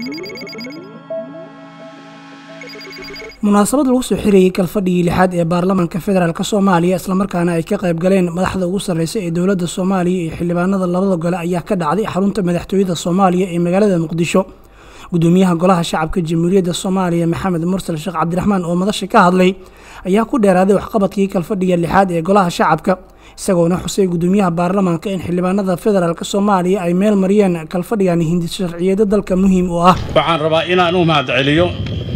munaasabad lagu soo xirayey kalfadhigii lixaad ee baarlamaanka federaalk soomaaliya islamarkaana ay ka qayb galeen madaxda ugu sarreysa ee dowladda soomaaliya iyo xildhibaanada labada gole ayaa ka dhacday xarunta madaxtooyada soomaaliya ee magaalada muqdisho gudoomiyaha golaha shacabka jamhuuriyadda soomaaliya maxamed mursal sheekh cabdiraxmaan oo madasha ka hadlay ayaa ku dheeraaday waxqabadkii kalfadhiga lixaad ee golaha shacabka isagoona xusay gudoomiyaha baarlamaanka in xildhibaanada federaalk soomaaliya ay meel mariyeen kalfadhigan hindi sharciyeeda dalka muhiim u ah waxaan rabaa inaan u mahadceliyo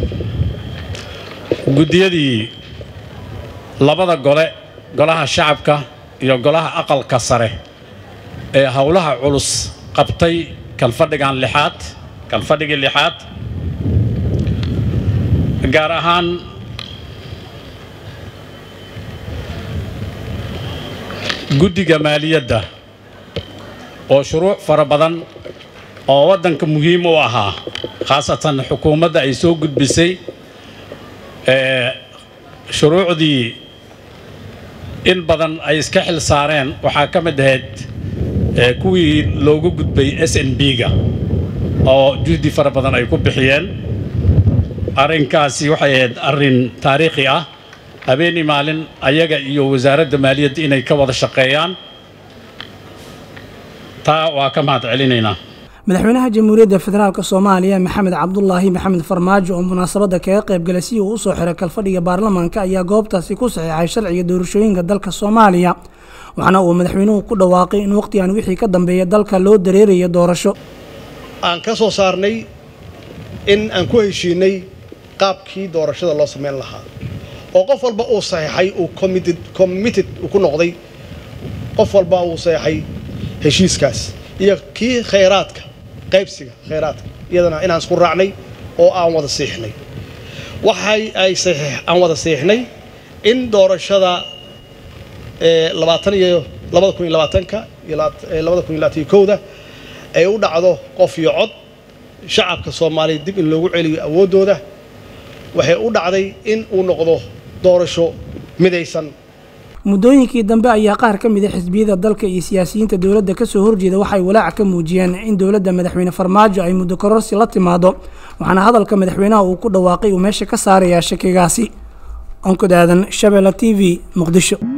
guddiyadii labada gole golaha shacabka iyo golaha aqalka sare ee howlaha culus qabtay kalfadhigan lixaad kalfadhigii lixaad gaar ahaan guddiga maaliyadda oo shuruuc fara badan oo waddanka muhiim u ahaa khaasatan xukuumadda ay soo gudbisay shuruucdii in badan ay iska xil saareen waxaa ka mid ahayd kuwii loogu gudbay s n b-ga oo juhdi fara badan ay ku bixiyeen arrinkaasi waxay ahayd arrin taariikhi ah habeenii maalin ayaga iyo wasaaradda maaliyadda inay ka wada shaqeeyaan taa waa ka mahad celinaynaa madaxweynaha jamhuuriyadda federaalk soomaaliya maxamed cabdulaahi maxamed farmaajo oo munaasabadda kaga qaybgalay si uu usoo xiray kalfadhiga baarlamaanka ayaa goobtaasi ku saxiixay sharciga doorashooyinka dalka soomaaliya waxaana uu madaxweynuhu ku dhawaaqay in wakhtigan wixii ka dambeeya dalka loo dareerayo doorasho aan ka soo saarnay in aan ku heshiinay qaabkii doorashada loo samayn lahaa oo qof walba uu saxiixay uu committed uu ku noqday qof walba uu saxiixay heshiiskaas iyo kii khayraadka qaybsiga khayraadka iyadana inaan isku raacnay oo aan wada siixnay waxay ay aan wada siixnay in doorashada labaatan iyo labada kun iyo labaatanka iyo labada kun iyo labaatan iyo kowda ay u dhacdo qof iyo cod shacabka soomaaliya dib in loogu celiyo awooddooda waxay u dhacday in uu noqdo doorasho midaysan muddooyinkii dambe ayaa qaar ka mid a xisbiyada dalka iyo siyaasiyiinta dowladda kasoo horjeeda waxay walaac ka muujiyeen in dowladda madaxweyne farmaajo ay muddo kororsi la timaado waxaana hadalka madaxweynaha uu ku dhawaaqay uu meesha ka saarayaa shakigaasi onkod aadan shabeelle t v muqdisho